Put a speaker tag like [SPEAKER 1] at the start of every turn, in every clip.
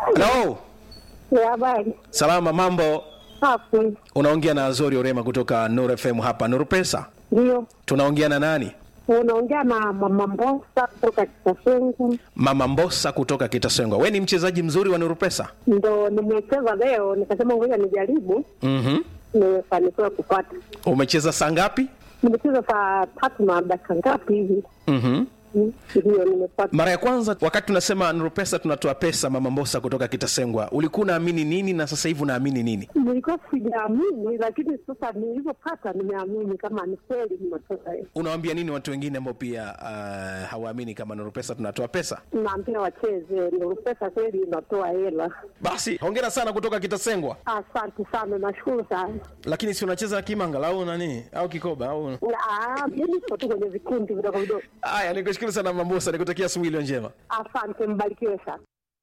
[SPEAKER 1] Halo,
[SPEAKER 2] Ya habari.
[SPEAKER 1] salama, mambo?
[SPEAKER 2] Safi.
[SPEAKER 1] Unaongea na Azori Orema kutoka Nuru FM hapa Nuru Pesa.
[SPEAKER 2] Ndio.
[SPEAKER 1] Tunaongea na nani?
[SPEAKER 2] Unaongea na mama Mbosa kutoka Kitasengu.
[SPEAKER 1] Mama Mbosa kutoka Kitasengwa. We ni mchezaji mzuri wa Nuru Pesa?
[SPEAKER 2] Ndo nimecheza leo nikasema ngoja nijaribu.
[SPEAKER 1] Mhm.
[SPEAKER 2] Nimefanikiwa kupata.
[SPEAKER 1] Umecheza saa ngapi?
[SPEAKER 2] Nimecheza saa tatu na dakika ngapi hivi?
[SPEAKER 1] Mhm.
[SPEAKER 2] Mm, Ndio nimepata.
[SPEAKER 1] Mara ya kwanza wakati tunasema Nuru Pesa tunatoa pesa, Mama Mbosa kutoka Kitasengwa, ulikuwa unaamini nini na sasa hivi unaamini nini?
[SPEAKER 2] Nilikuwa sijaamini lakini sasa nilivyopata nimeamini kama ni kweli nimetoka hiyo.
[SPEAKER 1] Unawaambia nini watu wengine ambao pia uh, hawaamini kama Nuru Pesa tunatoa pesa?
[SPEAKER 2] Naambia wacheze, ndio pesa kweli inatoa hela.
[SPEAKER 1] Basi hongera sana kutoka Kitasengwa.
[SPEAKER 2] Asante sana, nashukuru sana.
[SPEAKER 1] Lakini si unacheza kimanga au nani au kikoba au
[SPEAKER 2] Na, ah, mimi niko tu kwenye vikundi vidogo vidogo.
[SPEAKER 1] Haya, nikushukuru sana Mama Mbosa, nikutakia asubuhi iliyo njema.
[SPEAKER 2] Asante, mbarikiwe sana.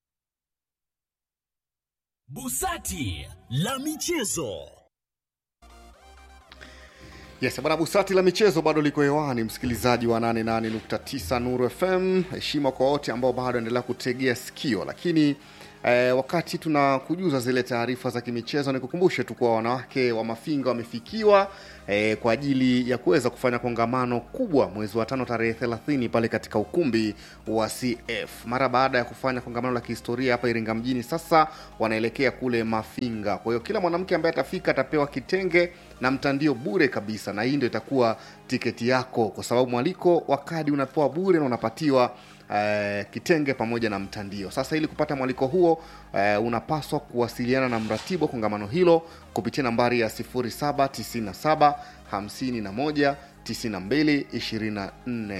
[SPEAKER 3] Busati la michezo.
[SPEAKER 4] Yes, bwana Busati la michezo bado liko hewani, msikilizaji wa 88.9 Nuru FM. Heshima kwa wote ambao bado endelea kutegea sikio, lakini eh, wakati tunakujuza zile taarifa za kimichezo, nikukumbushe tu kuwa wanawake wa Mafinga wamefikiwa eh, kwa ajili ya kuweza kufanya kongamano kubwa mwezi wa tano tarehe 30 pale katika ukumbi wa CF mara baada ya kufanya kongamano la kihistoria hapa Iringa mjini. Sasa wanaelekea kule Mafinga. Kwa hiyo kila mwanamke ambaye atafika atapewa kitenge na mtandio bure kabisa, na hii ndio itakuwa tiketi yako, kwa sababu mwaliko wa kadi unapewa bure na unapatiwa eh, kitenge pamoja na mtandio. Sasa ili kupata mwaliko huo eh, unapaswa kuwasiliana na mratibu wa kongamano hilo kupitia nambari ya 0797 51 92 24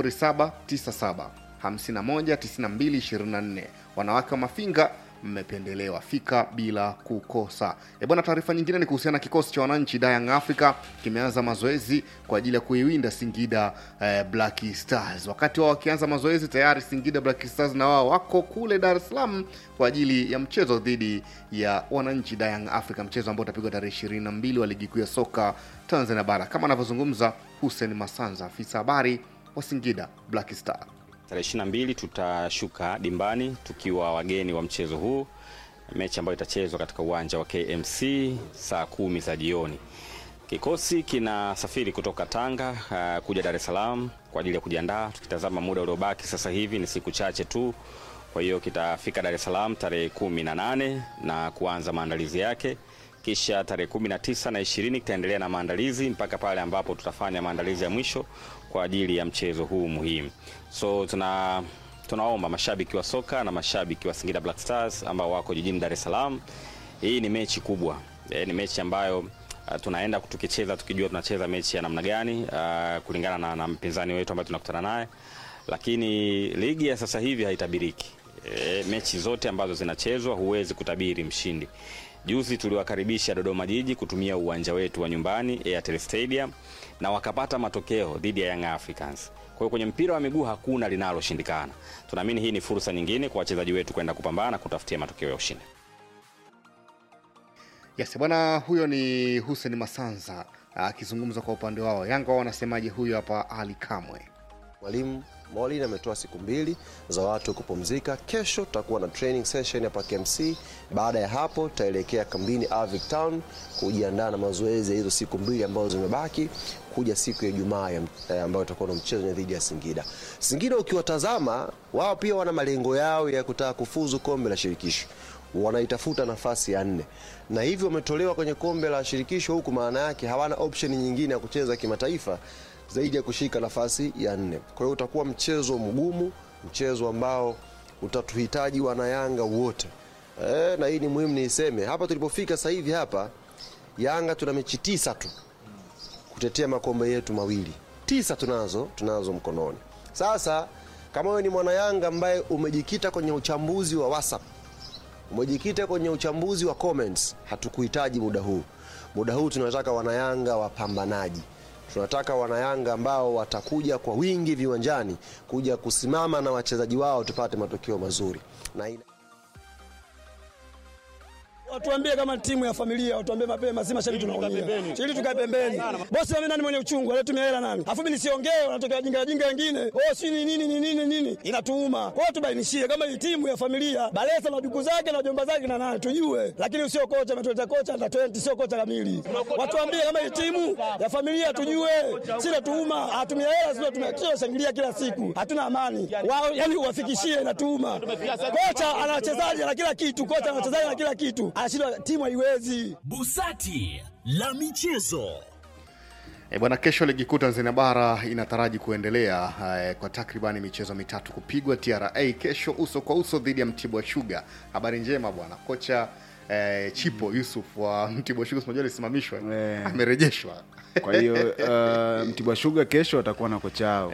[SPEAKER 4] 0797 51 92 24. Wanawake wa Mafinga mmependelewa, fika bila kukosa. E bwana, taarifa nyingine ni kuhusiana na kikosi cha wananchi da Young Africa kimeanza mazoezi kwa ajili ya kuiwinda Singida eh, Black Stars. Wakati wao wakianza mazoezi tayari Singida Black Stars na wao wako kule Dar es Salaam kwa ajili ya mchezo dhidi ya wananchi da Young Africa, mchezo ambao utapigwa tarehe 22 wa ligi kuu ya soka Tanzania bara, kama anavyozungumza Hussein Masanza, afisa habari wa Singida Black Star.
[SPEAKER 5] Tarehe 22 tutashuka dimbani tukiwa wageni wa mchezo huu, mechi ambayo itachezwa katika uwanja wa KMC saa kumi za jioni. Kikosi kinasafiri kutoka Tanga uh, kuja Dar es Salaam kwa ajili ya kujiandaa. Tukitazama muda uliobaki sasa hivi ni siku chache tu, kwa hiyo kitafika Dar es Salaam tarehe kumi na nane na kuanza maandalizi yake, kisha tarehe kumi na tisa na ishirini kitaendelea na maandalizi mpaka pale ambapo tutafanya maandalizi ya mwisho kwa ajili ya mchezo huu muhimu. So tuna tunaomba mashabiki wa soka na mashabiki wa Singida Black Stars ambao wako jijini Dar es Salaam, hii ni mechi kubwa e, ni mechi ambayo uh, tunaenda tukicheza tukijua tunacheza mechi ya namna gani uh, kulingana na, na mpinzani wetu ambaye tunakutana naye, lakini ligi ya sasa hivi haitabiriki. E, mechi zote ambazo zinachezwa huwezi kutabiri mshindi. Juzi tuliwakaribisha Dodoma Jiji kutumia uwanja wetu wa nyumbani Airtel Stadium na wakapata matokeo dhidi ya Young Africans. Kwa hiyo kwenye mpira wa miguu hakuna linaloshindikana. Tunaamini hii ni fursa nyingine kwa wachezaji wetu kwenda kupambana kutafutia matokeo ya ushindi.
[SPEAKER 4] Yes, bwana huyo ni Hussein Masanza akizungumza kwa upande wao. Yanga wao wanasemaje? Huyo hapa Ali Kamwe.
[SPEAKER 6] Mwalimu Molin ametoa siku mbili za watu kupumzika. Kesho tutakuwa na training session hapa KMC. Baada ya hapo, tutaelekea kambini Avic Town kujiandaa na mazoezi ya hizo siku mbili ambazo zimebaki kuja siku ya Ijumaa ya- eh, ambayo itakuwa na mchezo dhidi ya Singida. Singida ukiwatazama, wao pia wana malengo yao ya kutaka kufuzu kombe la shirikisho wanaitafuta nafasi ya nne na hivyo wametolewa kwenye kombe la shirikisho huku, maana yake hawana option nyingine ya kucheza kimataifa zaidi ya kushika nafasi ya nne. Kwa hiyo utakuwa mchezo mgumu, mchezo ambao utatuhitaji wanayanga wote e, na hii ni muhimu niiseme hapa tulipofika sasa hivi hapa Yanga tuna mechi tisa tu kutetea makombe yetu mawili, tisa tunazo tunazo mkononi. Sasa kama wewe ni mwana Yanga ambaye umejikita kwenye uchambuzi wa WhatsApp umejikita kwenye uchambuzi wa comments, hatukuhitaji muda huu. Muda huu tunataka wanayanga wapambanaji, tunataka wanayanga ambao watakuja kwa wingi viwanjani kuja kusimama na wachezaji wao tupate matokeo mazuri na ina...
[SPEAKER 7] Watuambie kama timu ya familia, watuambie mapema, si mashabiki tunaumia. Ili tukae pembeni. Bosi mimi nani mwenye uchungu, anatumia hela nani? Alafu mimi nisiongee, wanatokea wajinga wajinga wengine. Oh, si ni nini ni nini nini? Inatuuma. Kwa hiyo tubainishie kama hii timu ya familia, Balesa na duku zake na jomba zake na nani tujue. Lakini sio kocha ametuleta kocha under 20 sio kocha kamili. Watuambie kama hii timu ya familia tujue. Sina tuuma, hatumia hela sio tumia shangilia kila siku. Hatuna amani. Wao yani uwafikishie inatuuma. Kocha ana wachezaji na kila kitu, kocha ana wachezaji na kila kitu. Anashindwa timu haiwezi.
[SPEAKER 3] Busati la michezo.
[SPEAKER 4] E bwana, kesho ligi kuu Tanzania bara inataraji kuendelea eh, kwa takribani michezo mitatu kupigwa. TRA kesho uso kwa uso dhidi ya Mtibwa Sugar. Habari njema bwana, kocha eh, Chipo Yusuf wa Mtibwa Sugar, unajua alisimamishwa,
[SPEAKER 8] Eh.
[SPEAKER 4] amerejeshwa.
[SPEAKER 8] Kwa hiyo uh, Mtibwa Sugar kesho atakuwa na kocha wao.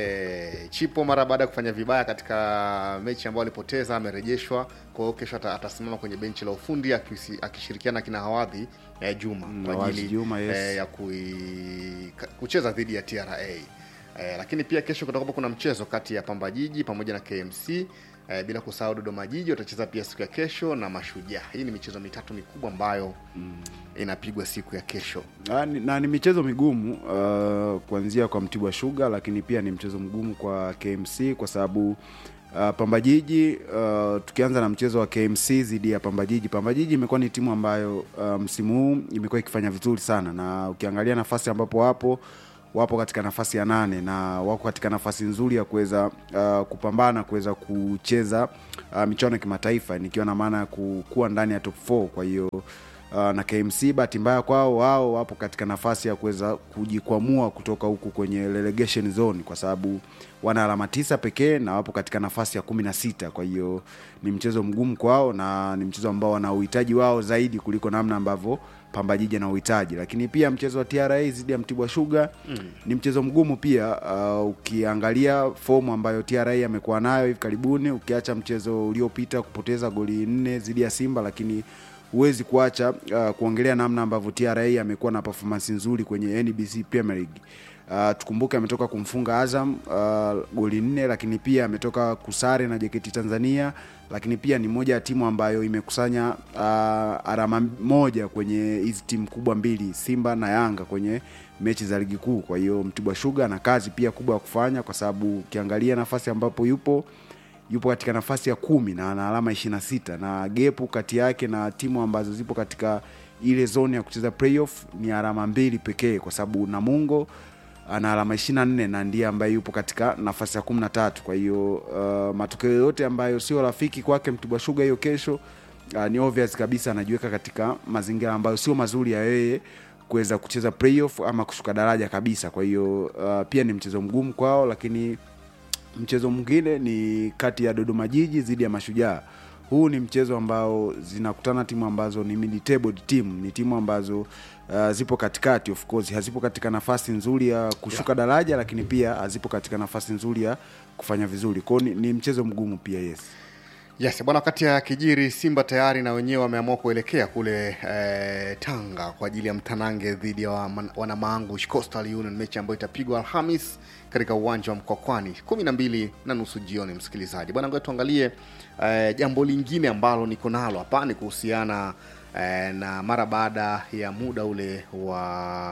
[SPEAKER 4] E, Chipo mara baada ya kufanya vibaya katika mechi ambayo alipoteza amerejeshwa. Kwa hiyo kesho ata, atasimama kwenye benchi la ufundi akisi- akishirikiana na kina Hawadhi eh, Juma kwa
[SPEAKER 8] Hawadhi
[SPEAKER 4] ajili
[SPEAKER 8] Juma, yes.
[SPEAKER 4] eh, ya kui, ka- kucheza dhidi ya TRA. Eh, lakini pia kesho kutakuwa kuna mchezo kati ya Pamba Jiji pamoja na KMC eh, bila kusahau Dodoma Jiji watacheza pia siku ya kesho na Mashujaa. Hii ni michezo mitatu mikubwa ambayo inapigwa siku ya kesho.
[SPEAKER 8] Ah, ni- na ni michezo migumu uh, kuanzia kwa Mtibwa Sugar, lakini pia ni mchezo mgumu kwa KMC kwa sababu uh, Pamba Jiji uh, tukianza na mchezo wa KMC dhidi ya Pamba Jiji. Pamba Jiji imekuwa ni timu ambayo uh, msimu huu imekuwa ikifanya vizuri sana, na ukiangalia nafasi ambapo wapo wapo katika nafasi ya nane na wako katika nafasi nzuri ya kuweza uh, kupambana kuweza kucheza uh, michuano ya kimataifa nikiwa na maana ya ku- kuwa ndani ya top 4 kwa hiyo uh, na KMC bahati mbaya kwao wao wapo katika nafasi ya kuweza kujikwamua kutoka huku kwenye relegation zone kwa sababu wana alama tisa pekee na wapo katika nafasi ya kumi na sita kwa hiyo ni mchezo mgumu kwao na ni mchezo ambao wana uhitaji wao zaidi kuliko namna ambavyo Pamba Jiji ana uhitaji lakini pia mchezo wa TRA dhidi ya Mtibwa Sugar mm. ni mchezo mgumu pia uh, ukiangalia fomu ambayo TRA amekuwa nayo hivi karibuni ukiacha mchezo uliopita kupoteza goli nne dhidi ya Simba lakini huwezi kuacha uh, kuongelea namna ambavyo TRA amekuwa na performance nzuri kwenye NBC Premier League. Uh, tukumbuke ametoka kumfunga Azam uh, goli nne, lakini pia ametoka kusare na JKT Tanzania, lakini pia ni moja ya timu ambayo imekusanya uh, alama moja kwenye hizi timu kubwa mbili Simba na Yanga kwenye mechi za ligi kuu. Kwa hiyo Mtibwa Sugar na kazi pia kubwa ya kufanya, kwa sababu ukiangalia nafasi ambapo yupo yupo katika nafasi ya kumi na ana alama 26 na gepu kati yake na timu ambazo zipo katika ile zone ya kucheza playoff ni alama mbili pekee, kwa sababu Namungo ana alama 24 na ndiye ambaye yupo katika nafasi ya 13. Kwa hiyo uh, matokeo yote ambayo sio rafiki kwake Mtibwa Sugar hiyo kesho uh, ni obvious kabisa anajiweka katika mazingira ambayo sio mazuri ya yeye kuweza kucheza playoff ama kushuka daraja kabisa. Kwa hiyo uh, pia ni mchezo mgumu kwao, lakini mchezo mwingine ni kati ya Dodoma Jiji dhidi ya Mashujaa. Huu ni mchezo ambao zinakutana timu ambazo ni mid-tabled team, ni timu ambazo uh, zipo katikati, of course hazipo katika nafasi nzuri ya kushuka daraja, lakini pia hazipo katika nafasi nzuri ya kufanya vizuri. Kwao ni, ni mchezo mgumu pia, yes.
[SPEAKER 4] Yes, bwana, wakati ya kijiri Simba tayari na wenyewe wameamua kuelekea kule eh, Tanga kwa ajili ya mtanange dhidi ya wa- wanamaangush Coastal Union, mechi ambayo itapigwa Alhamis katika uwanja wa Mkwakwani kumi na mbili na nusu jioni. Msikilizaji bwana, ngoja tuangalie eh, jambo lingine ambalo niko nalo hapa ni kuhusiana eh, na mara baada ya muda ule wa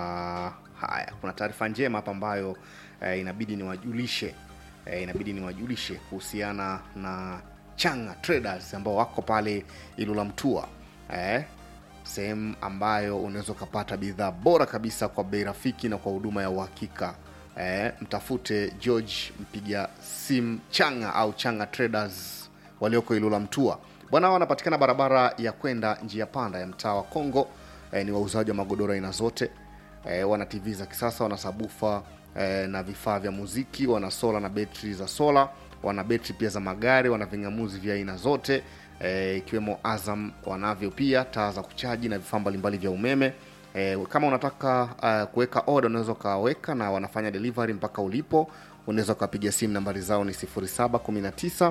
[SPEAKER 4] haya, kuna taarifa njema hapa ambayo eh, inabidi niwajulishe eh, inabidi niwajulishe kuhusiana na Changa Traders ambao wako pale Ilula Mtua eh, sehemu ambayo unaweza ukapata bidhaa bora kabisa kwa bei rafiki na kwa huduma ya uhakika. Eh, mtafute George mpiga simu Changa au Changa Traders walioko Ilula Mtua. Bwana hao wanapatikana barabara ya kwenda njia panda ya mtaa wa Kongo. Eh, ni wauzaji wa magodoro aina zote eh, wana tv za kisasa wana sabufa eh, na vifaa vya muziki wana sola na betri za sola wana betri pia za magari wana vingamuzi vya aina zote eh, ikiwemo azam wanavyo pia taa za kuchaji na vifaa mbalimbali vya umeme eh, kama unataka uh, kuweka oda unaweza ukaweka na wanafanya delivery mpaka ulipo unaweza ukapiga simu nambari zao ni 0719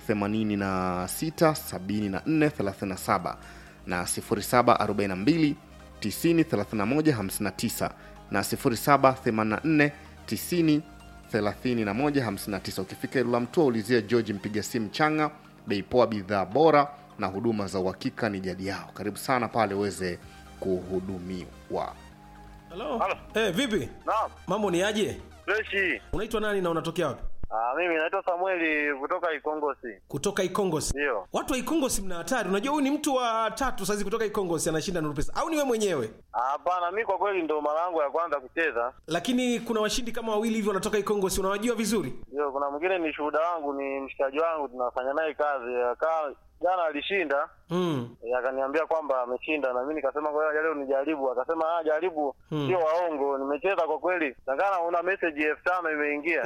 [SPEAKER 4] 86 74 37 na 0742 90 31 59 na 0784 90 31 59. Ukifika Ilula Mtua ulizia George mpiga simu Changa, bei poa, bidhaa bora na huduma za uhakika ni jadi yao. Karibu sana pale uweze kuhudumiwa.
[SPEAKER 1] Halo. Eh, vipi?
[SPEAKER 9] Naam,
[SPEAKER 1] Mambo ni aje?
[SPEAKER 9] freshi.
[SPEAKER 1] Unaitwa nani na unatokea wapi?
[SPEAKER 9] Ah, mimi naitwa Samueli kutoka Ikongosi.
[SPEAKER 1] Kutoka Ikongosi.
[SPEAKER 9] Ndio.
[SPEAKER 1] Watu wa Ikongosi mna hatari. Unajua huyu ni mtu wa tatu saizi kutoka Ikongosi anashinda Nuru Pesa. Au ni wewe mwenyewe?
[SPEAKER 9] Ah, Hapana, mi kwa kweli ndo mara yangu ya kwanza kucheza.
[SPEAKER 1] Lakini kuna washindi kama wawili hivi wanatoka Ikongosi. Unawajua vizuri?
[SPEAKER 9] Ndio, kuna mwingine ni shuhuda wangu, ni mshikaji wangu, tunafanya naye kazi. Akaa jana alishinda,
[SPEAKER 1] Mm.
[SPEAKER 9] eh, akaniambia kwamba ameshinda, na mimi nikasema ngoja leo nijaribu. Akasema ah, jaribu, sio waongo. Nimecheza kwa kweli, nakana una message elfu tano imeingia.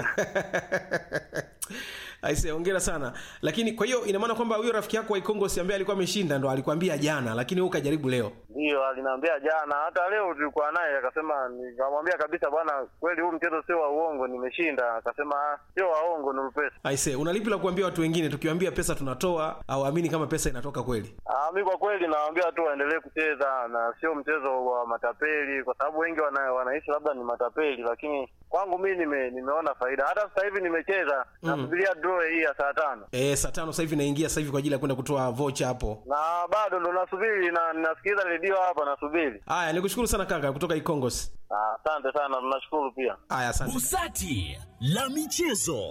[SPEAKER 1] Aise, hongera sana. Lakini kwa hiyo ina maana kwamba huyo rafiki yako wa Ikongosi ambaye alikuwa ameshinda ndo alikwambia jana, lakini wewe ukajaribu leo.
[SPEAKER 9] Ndio, aliniambia jana, hata leo tulikuwa naye, akasema, nikamwambia kabisa, bwana, kweli huu mchezo sio wa uongo, nimeshinda. Akasema ah, sio waongo, ni pesa.
[SPEAKER 1] Aise, unalipi la kuambia watu wengine tukiwaambia pesa tunatoa au amini kama pesa inatoka kweli?
[SPEAKER 9] Ah, mi kwa kweli nawaambia tu waendelee kucheza na sio mchezo wa matapeli, kwa sababu wengi wana, wanaishi labda ni matapeli, lakini kwangu mi nime, nimeona faida. Hata sasa hivi nimecheza nasubiria draw hii ya saa tano
[SPEAKER 1] Eh, saa tano sasa hivi naingia sasa hivi kwa ajili ya kwenda kutoa vocha hapo.
[SPEAKER 9] na bado ndo nasubiri na ninasikiliza redio hapa nasubiri.
[SPEAKER 1] Haya, nikushukuru sana kaka kutoka Ikongosi.
[SPEAKER 9] Ah, Asante sana, tunashukuru pia.
[SPEAKER 1] Haya, asante.
[SPEAKER 3] Busati la michezo.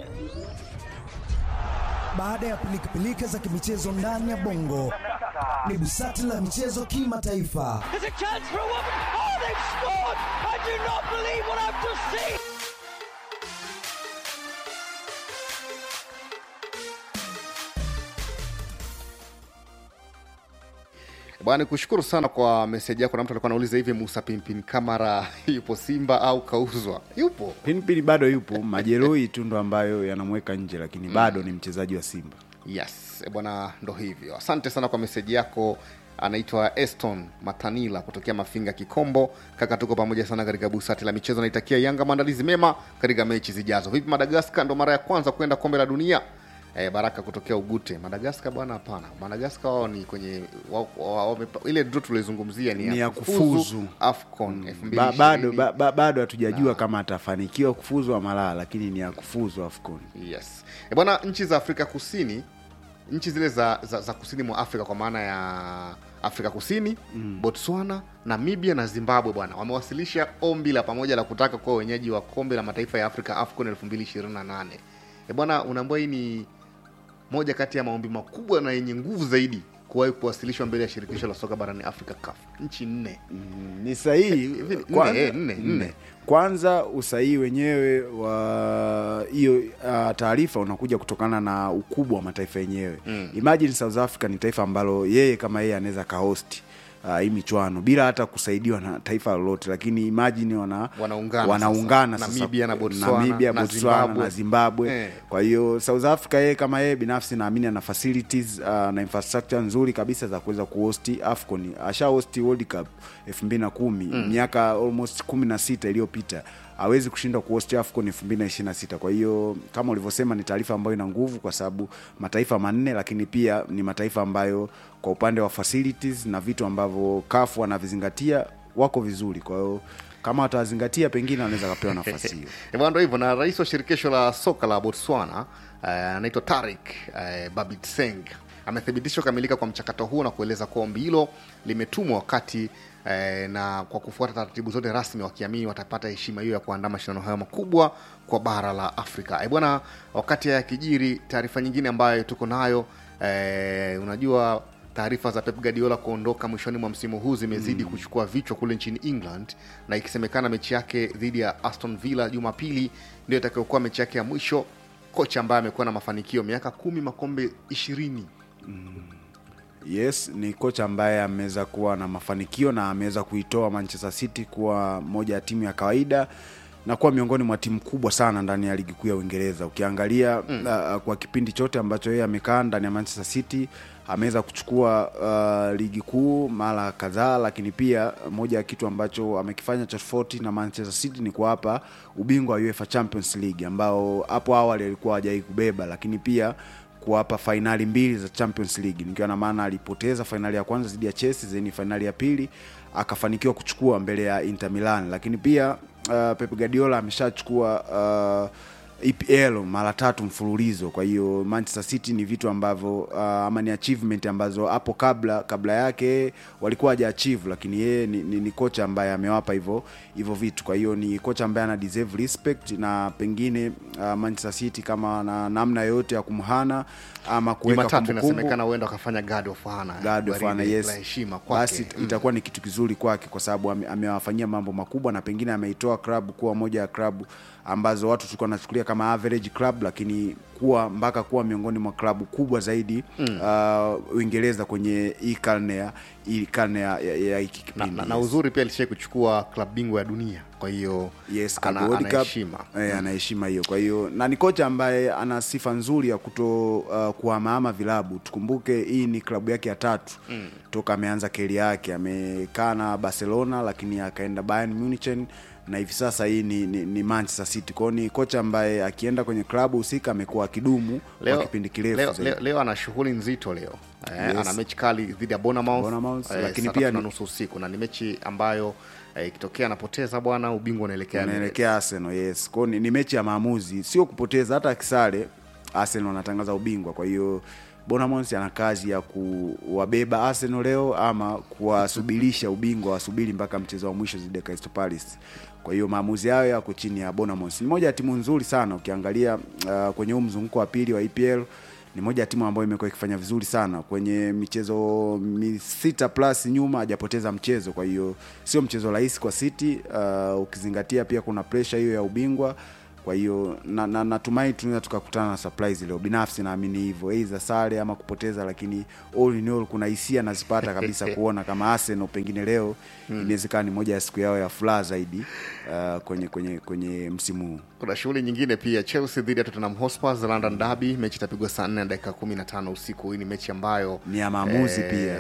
[SPEAKER 10] Baada ya pilikapilika za kimichezo ndani ya bongo, ni busati la michezo kimataifa.
[SPEAKER 4] Bwana, nikushukuru sana kwa meseji yako. Na mtu alikuwa anauliza hivi, Musa Pimpin Kamara yupo Simba au kauzwa? Yupo.
[SPEAKER 8] Pinpin bado yupo, majeruhi tu ndo ambayo yanamweka nje, lakini bado ni mchezaji wa Simba.
[SPEAKER 4] Yes, eh, bwana, ndo hivyo. Asante sana kwa meseji yako. Anaitwa Eston Matanila kutokea Mafinga Kikombo. Kaka, tuko pamoja sana katika busati la michezo. Naitakia Yanga maandalizi mema katika mechi zijazo. Vipi Madagaskar, ndo mara ya kwanza kwenda kombe la dunia? Eh, Baraka kutokea Ugute. Madagaskar bwana, hapana. Madagaskar wao ni kwenye wa, wa, wa, ile draw tulizungumzia ni,
[SPEAKER 8] Ni ya kufuzu.
[SPEAKER 4] AFCON
[SPEAKER 8] Ba, bado
[SPEAKER 4] 2020.
[SPEAKER 8] ba, ba, bado hatujajua kama atafanikiwa kufuzu ama la, lakini ni ya kufuzu AFCON.
[SPEAKER 4] Yes. E bwana, nchi za Afrika Kusini, nchi zile za, za, za kusini mwa Afrika kwa maana ya Afrika Kusini mm. Botswana, Namibia na Zimbabwe bwana wamewasilisha ombi la pamoja la kutaka kuwa wenyeji wa kombe la mataifa ya Afrika AFCON 2028. E bwana, unaambia hii ni moja kati ya maombi makubwa na yenye nguvu zaidi kuwahi kuwasilishwa mbele ya shirikisho la soka barani Afrika CAF. Nchi nne.
[SPEAKER 8] Ni sahihi
[SPEAKER 4] Hivi,
[SPEAKER 8] kwanza,
[SPEAKER 4] nne, eh, nne, nne.
[SPEAKER 8] kwanza usahihi wenyewe wa hiyo uh, taarifa unakuja kutokana na ukubwa wa mataifa yenyewe mm. Imagine South Africa ni taifa ambalo yeye kama yeye anaweza kahosti uh, hii michwano bila hata kusaidiwa na taifa lolote, lakini imagine wana
[SPEAKER 4] Wanaungana
[SPEAKER 8] wanaungana
[SPEAKER 4] sasa.
[SPEAKER 8] sasa.
[SPEAKER 4] Namibia na Botswana,
[SPEAKER 8] Namibia,
[SPEAKER 4] na
[SPEAKER 8] Botswana
[SPEAKER 4] Zimbabwe.
[SPEAKER 8] na Zimbabwe
[SPEAKER 4] Eh.
[SPEAKER 8] kwa hiyo South Africa yeye kama yeye binafsi naamini ana facilities uh, na infrastructure nzuri kabisa za kuweza kuhosti AFCON. Asha hosti World Cup 2010 miaka almost 16 iliyopita hawezi kushindwa kuhosti AFCON 2026. Kwa hiyo kama ulivyosema, ni taarifa ambayo ina nguvu kwa sababu mataifa manne, lakini pia ni mataifa ambayo kwa upande wa facilities na vitu ambavyo CAF wanavizingatia wako vizuri. Kwa hiyo kama watawazingatia, pengine wanaweza kapewa nafasi hiyo.
[SPEAKER 4] Eh, bwana, ndo hivyo. Na rais wa shirikisho la soka la Botswana eh, anaitwa Tarik eh, Babitseng amethibitisha kukamilika kwa mchakato huo na kueleza kuwa ombi hilo limetumwa wakati eh, na kwa kufuata taratibu zote rasmi, wakiamini watapata heshima hiyo ya kuandaa mashindano hayo makubwa kwa bara la Afrika. Eh, bwana, wakati ya kijiri, taarifa nyingine ambayo tuko nayo eh, unajua taarifa za Pep Guardiola kuondoka mwishoni mwa msimu huu zimezidi kuchukua vichwa kule nchini England, na ikisemekana mechi yake dhidi ya Aston Villa Jumapili ndio itakayokuwa mechi yake ya mwisho. Kocha ambaye amekuwa na mafanikio miaka kumi, makombe ishirini.
[SPEAKER 8] Yes, ni kocha ambaye ameweza kuwa na mafanikio na ameweza kuitoa Manchester City kuwa moja ya timu ya kawaida na kuwa miongoni mwa timu kubwa sana ndani ya ligi kuu ya Uingereza. Ukiangalia mm. uh, kwa kipindi chote ambacho yeye amekaa ndani ya Manchester City ameweza kuchukua uh, ligi kuu mara kadhaa, lakini pia moja ya kitu ambacho amekifanya cha tofauti na Manchester City ni kuwapa ubingwa wa UEFA Champions League ambao hapo awali alikuwa hajai kubeba, lakini pia kuwapa fainali mbili za Champions League, nikiwa na maana alipoteza fainali ya kwanza dhidi ya Chelsea, zeni fainali ya pili akafanikiwa kuchukua mbele ya Inter Milan, lakini pia uh, Pep Guardiola ameshachukua uh, EPL mara tatu mfululizo. Kwa hiyo Manchester City ni vitu ambavyo uh, ama ni achievement ambazo hapo kabla kabla yake walikuwa haja achieve, lakini yeye ni, ni, ni kocha ambaye amewapa hivyo hivyo vitu. Kwa hiyo ni kocha ambaye ana deserve respect, na pengine uh, Manchester City kama na namna yoyote ya kumhana ama kuweka
[SPEAKER 4] Jumatatu
[SPEAKER 8] kumbukumbu
[SPEAKER 4] inasemekana huenda wakafanya God of Honor.
[SPEAKER 8] God of
[SPEAKER 4] Gwaride
[SPEAKER 8] Honor, yes.
[SPEAKER 4] la heshima kwake.
[SPEAKER 8] Basi itakuwa ni kitu kizuri kwake kwa sababu ame- amewafanyia mambo makubwa na pengine ameitoa klabu kuwa moja ya klabu ambazo watu tulikuwa nachukulia kama average club, lakini kuwa mpaka kuwa miongoni mwa klabu kubwa zaidi
[SPEAKER 4] Mm.
[SPEAKER 8] uh, Uingereza kwenye hii karne ya hii karne ya, ya, ya hiki
[SPEAKER 4] na,
[SPEAKER 8] kipindi
[SPEAKER 4] na, na
[SPEAKER 8] yes.
[SPEAKER 4] uzuri pia alishai kuchukua klabu bingwa ya dunia kwa hiyo
[SPEAKER 8] yes,
[SPEAKER 4] ana-
[SPEAKER 8] Club World
[SPEAKER 4] ana
[SPEAKER 8] Cup,
[SPEAKER 4] heshima.
[SPEAKER 8] eh, ana heshima hiyo. Kwa hiyo na ni kocha ambaye ana sifa nzuri ya kuto uh, kuhamahama vilabu. Tukumbuke hii ni klabu yake ya tatu
[SPEAKER 4] Mm.
[SPEAKER 8] toka ameanza keri yake. Amekaa na Barcelona, lakini akaenda Bayern Munich na hivi sasa hii ni, ni, ni Manchester City. Kwa hiyo ni kocha ambaye akienda kwenye klabu husika amekuwa akidumu
[SPEAKER 4] leo,
[SPEAKER 8] kwa kipindi kirefu
[SPEAKER 4] leo,
[SPEAKER 8] zaidi.
[SPEAKER 4] leo, leo ana shughuli nzito leo eh,
[SPEAKER 8] Yes.
[SPEAKER 4] ana mechi kali dhidi ya Bournemouth,
[SPEAKER 8] Bournemouth,
[SPEAKER 4] eh,
[SPEAKER 8] lakini
[SPEAKER 4] saa
[SPEAKER 8] pia
[SPEAKER 4] tatu na
[SPEAKER 8] ni-
[SPEAKER 4] nusu usiku na ni mechi ambayo eh, ikitokea anapoteza bwana ubingwa unaelekea Emirates.
[SPEAKER 8] unaelekea Arsenal yes. Kwa hiyo ni, ni mechi ya maamuzi, sio kupoteza. Hata akisare Arsenal wanatangaza ubingwa. Kwa hiyo Bournemouth ana kazi ya kuwabeba Arsenal leo ama kuwasubirisha ubingwa, wasubiri mpaka mchezo wa mwisho dhidi ya Crystal Palace. Kwa hiyo maamuzi hayo yako chini ya Bournemouth. Ni moja ya timu nzuri sana ukiangalia uh, kwenye huu mzunguko wa pili wa EPL ni moja ya timu ambayo imekuwa ikifanya vizuri sana kwenye michezo mi sita plus nyuma hajapoteza mchezo. Kwa hiyo sio mchezo rahisi kwa City uh, ukizingatia pia kuna pressure hiyo ya ubingwa. Kwa hiyo na, na, natumai tunaweza tukakutana na surprise leo. Binafsi naamini hivyo, aidha sare ama kupoteza, lakini all in all kuna hisia nazipata kabisa kuona kama Arsenal pengine leo
[SPEAKER 4] Hmm.
[SPEAKER 8] inawezekana ni moja ya siku yao ya furaha zaidi uh, kwenye kwenye kwenye msimu huu.
[SPEAKER 4] kuna shughuli nyingine pia Chelsea dhidi ya Tottenham Hotspur London Derby mechi itapigwa saa 4 na dakika 15 usiku hii ni mechi ambayo
[SPEAKER 8] Ni ya maamuzi
[SPEAKER 4] pia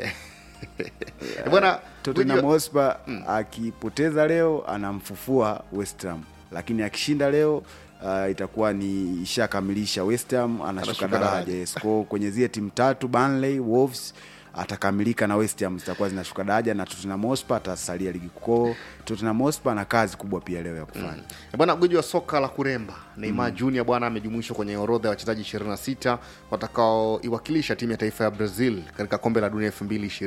[SPEAKER 4] bwana
[SPEAKER 8] Tottenham
[SPEAKER 4] Guji-
[SPEAKER 8] Hotspur akipoteza leo anamfufua West Ham, lakini akishinda leo uh, itakuwa ni ishakamilisha West Ham anashuka
[SPEAKER 4] Anashuka
[SPEAKER 8] daraja.
[SPEAKER 4] daraja.
[SPEAKER 8] Yes, kwa kwenye zile timu tatu Burnley, Wolves atakamilika na West Ham zitakuwa zinashuka daraja na Tottenham Hotspur atasalia ligi kuu. Tottenham Hotspur ana kazi kubwa pia leo ya kufanya.
[SPEAKER 4] Eh, bwana gwiji wa soka la kuremba Neymar
[SPEAKER 8] Mm.
[SPEAKER 4] Junior bwana amejumuishwa kwenye orodha ya wachezaji 26 watakaoiwakilisha timu ya taifa ya Brazil katika kombe la dunia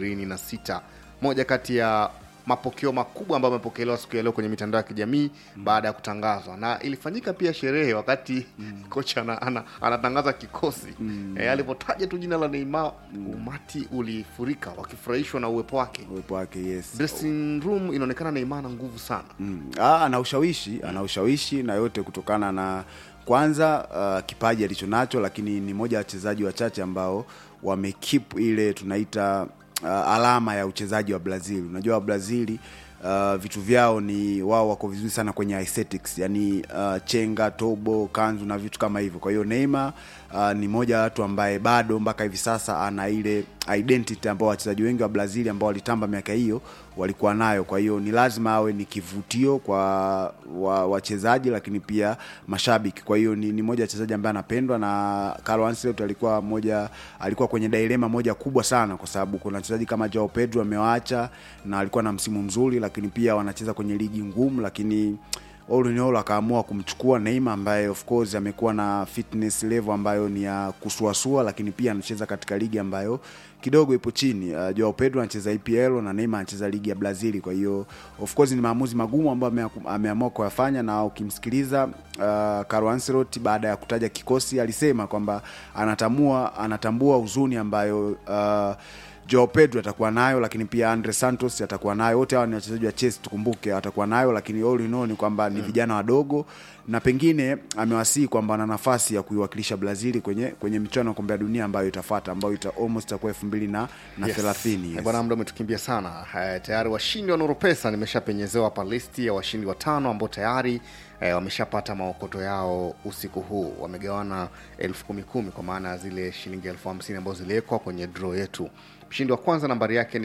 [SPEAKER 4] 2026. Moja kati ya mapokeo makubwa ambayo amepokelewa siku ya leo kwenye mitandao ya kijamii baada ya kutangazwa, na ilifanyika pia sherehe wakati kocha ana, ana, anatangaza kikosi eh, alipotaja tu jina la Neymar umati ulifurika wakifurahishwa na uwepo wake
[SPEAKER 8] uwepo wake yes.
[SPEAKER 4] Dressing room inaonekana Neymar ana nguvu sana
[SPEAKER 8] Mm. Ah, ana ushawishi ana ushawishi na yote kutokana na kwanza uh, kipaji alicho nacho, lakini ni moja ya wachezaji wachache ambao wamekeep ile tunaita uh, alama ya uchezaji wa Brazil. Unajua wa Brazili uh, vitu vyao ni wao wako vizuri sana kwenye aesthetics, yani uh, chenga, tobo, kanzu na vitu kama hivyo. Kwa hiyo Neymar uh, ni moja ya watu ambaye bado mpaka hivi sasa ana ile identity ambao wachezaji wengi wa Brazil ambao walitamba miaka hiyo walikuwa nayo. Kwa hiyo ni lazima awe ni kivutio kwa wa- wachezaji, lakini pia mashabiki. Kwa hiyo ni, ni moja ya wachezaji ambaye anapendwa na Carlo Ancelotti alikuwa moja alikuwa kwenye dilema moja kubwa sana, kwa sababu kuna wachezaji kama Joao Pedro amewaacha na alikuwa na msimu mzuri, lakini pia wanacheza kwenye ligi ngumu, lakini all in all akaamua kumchukua Neymar ambaye of course amekuwa na fitness level ambayo ni ya kusuasua, lakini pia anacheza katika ligi ambayo kidogo ipo chini. Uh, Joao Pedro anacheza EPL na Neymar anacheza ligi ya Brazil. Kwa hiyo of course ni maamuzi magumu ambayo amea- ameamua kuyafanya, na ukimsikiliza uh, Carlo Ancelotti baada ya kutaja kikosi alisema kwamba anatamua anatambua huzuni ambayo uh, Joao Pedro atakuwa nayo, lakini pia Andre Santos atakuwa nayo. Wote hawa ni wachezaji wa Chelsea, tukumbuke, atakuwa nayo, lakini all in all ni kwamba ni vijana wadogo, na pengine amewasihi kwamba ana nafasi ya kuiwakilisha Brazil kwenye kwenye michuano ya kombe la dunia ambayo itafuata, ambayo ita almost itakuwa elfu mbili na na
[SPEAKER 4] Yes.
[SPEAKER 8] thelathini.
[SPEAKER 4] Eh,
[SPEAKER 8] yes.
[SPEAKER 4] Bwana, muda umetukimbia sana. Eh, tayari washindi wa Nuru Pesa nimeshapenyezewa hapa listi ya washindi watano ambao tayari eh, wameshapata maokoto yao usiku huu. Wamegawana elfu kumi kumi kwa maana ya zile shilingi elfu hamsini ambazo ziliwekwa kwenye draw yetu. Mshindi wa kwanza nambari yake ni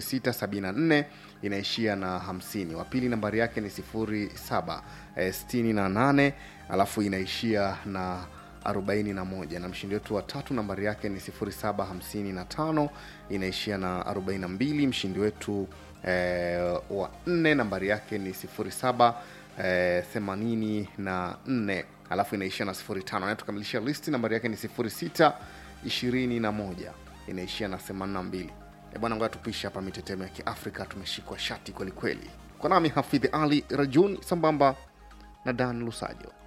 [SPEAKER 4] 0674 inaishia na 50. Wa pili nambari yake ni 0768 alafu inaishia na 41 na mshindi wetu wa tatu nambari yake ni 0755 inaishia na 42 mshindi wetu eh, wa nne nambari yake ni 07 eh, 84 alafu inaishia na 05 anayetukamilishia listi nambari yake ni 0621 inaishia na 82 Eh, bwana ngoja tupishe hapa mitetemo ya kiafrika tumeshikwa shati kwelikweli kwa nami hafidhi ali rajun sambamba na dan lusajo